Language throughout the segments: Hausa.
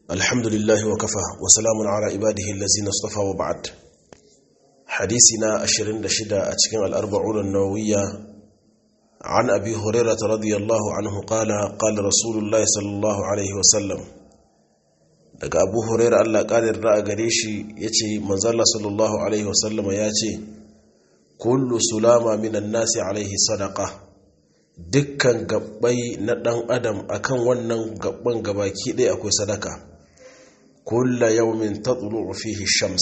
الحمد لله وكفى وسلام على عباده الذين اصطفى وبعد حديثنا أشرين دشدا أتكين الأربعون النووية عن أبي هريرة رضي الله عنه قال قال رسول الله صلى الله عليه وسلم daga abu huraira allah ƙarin ra'a gare shi ya ce manzala sallallahu alaihi wasallama ya ce kullu sulama minan nasi alaihi sadaka dukkan gabbai na ɗan adam akan wannan gabban gabaki ɗaya akwai sadaka kulla yaumin tatlu fihi shams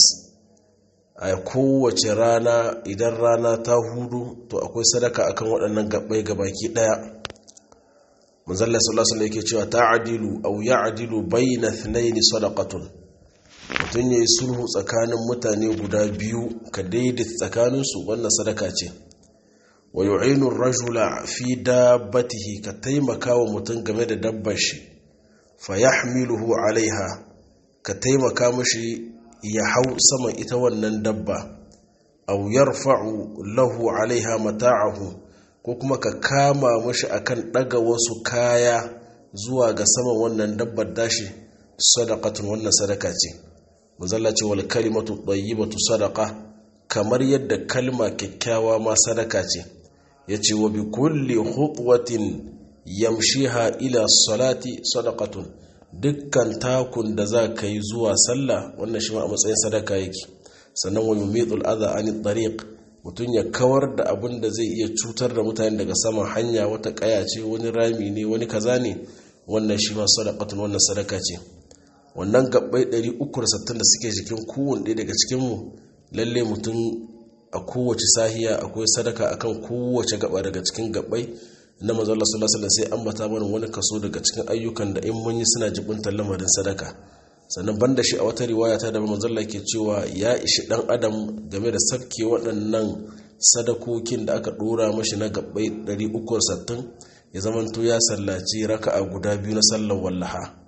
a kowace rana idan rana ta hudu to akwai sadaka akan waɗannan gabbai gabaki ɗaya manzalla sallallahu alaihi yake cewa ta'dilu aw ya'dilu bayna ithnayn sadaqatun mutun yayi sulhu tsakanin mutane guda biyu ka daidaita tsakanin su wannan sadaka ce wa yu'inu ar-rajula fi dabbatihi ka taimaka wa mutum game da dabbar shi fa yahmiluhu alaiha ka taimaka mashi ya hau saman ita wannan dabba aw yarfa'u lahu alaiha mata'ahu ko kuma ka kama mashi akan daga wasu kaya zuwa ga saman wannan dabbar dashi sadaqatun wannan sadaka ce manzalla ce wal kalimatu tayyibatu sadaqa kamar yadda kalma kyakkyawa ma sadaka ce yace wa bi kulli khutwatin yamshiha ila salati sadaqatun dukkan takun da za ka yi zuwa sallah wannan shi ma a matsayin sadaka yake sannan wa yumitul adha anit tariq mutum ya kawar da abin da zai iya cutar da mutane daga saman hanya wata kaya ce wani rami ne wani kaza ne wannan shi ma sadaqatun wannan sadaka ce wannan gabbai 360 da suke jikin kowanne ɗaya daga cikin mu lalle mutum a kowace sahiya akwai sadaka akan kowace gaba daga cikin gabbai na manzo Allah sallallahu alaihi sai ambata mana wani kaso daga cikin ayyukan da in mun yi suna jibuntar lamarin sadaka sannan banda shi a wata riwaya ta da manzo Allah ke cewa ya ishi dan adam game da sabke waɗannan sadakokin da aka dora mashi na gabbai 360 ya zamanto ya sallaci raka'a guda biyu na sallar wallaha